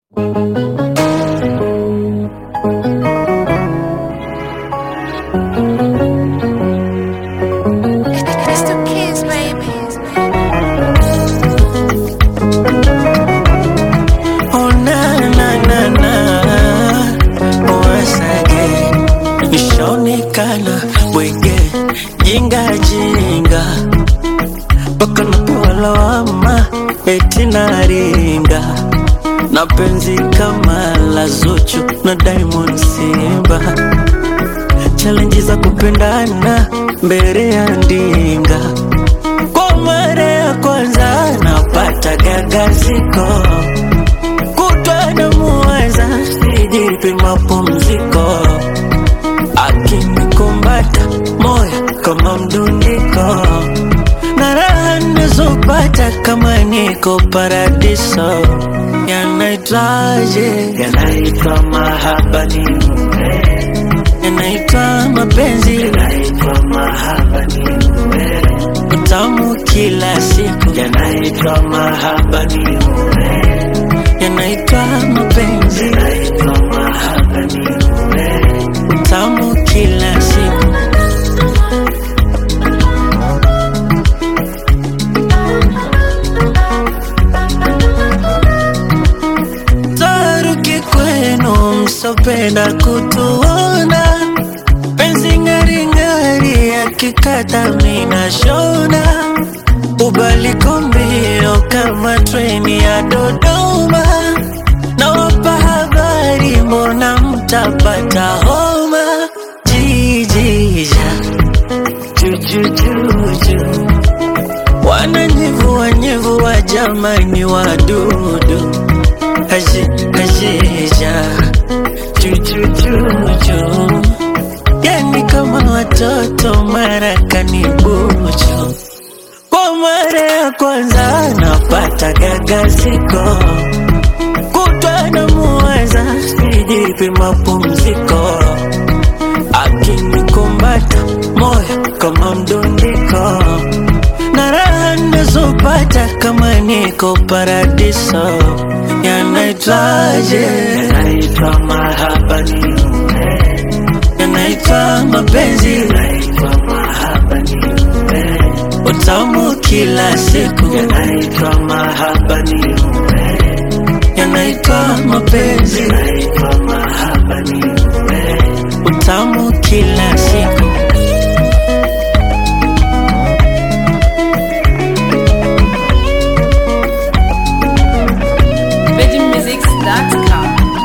It's the kids, baby. Oh na na na na Once again Nishaonekana bwege Jinga jinga Paka napewa lawama Eti naringa Na penzi kama la Zuchu na Diamond Simba Challenge za kupendana mbele ya ndinga Kwa mara ya kwanza napata gagaziko kutwa na muwaza sijipi mapumziko akinikumbata moyo kama mdundiko na raha nazopata kama niko paradiso yanaitwaje yanaitwa mahaba ni yanaitwa mapenzi yanaitwa mahaba ni utamu kila siku yanaitwa mahaba ni yanaitwa mapenzi yanaitwa mahaba ni utamu kila siku taruki kwenu msopenda kutuona penzi ngaringari akikata mina shona ubaliko mbio kama treni ya Dodoma nawapa habari mbona mtapata homa jijija jujujuju wananyevua nyevua jamani wadudu haji hajija jujujuju yani kama watoto marakani buju kwa mara ya kwanza napata gagaziko kutwa na muwaza sijipi mapumziko akinikumbata moyo kama mdundiko na raha nazopata kama niko paradiso yanaitwaje yanaitwa mahaba ni yanaitwa mapenzi yanaitwa mahaba ni utamu kila siku yanaitwa mahaba ni yanaitwa mapenzi yanaitwa mahaba ni utamu kila siku VeggieMusics.com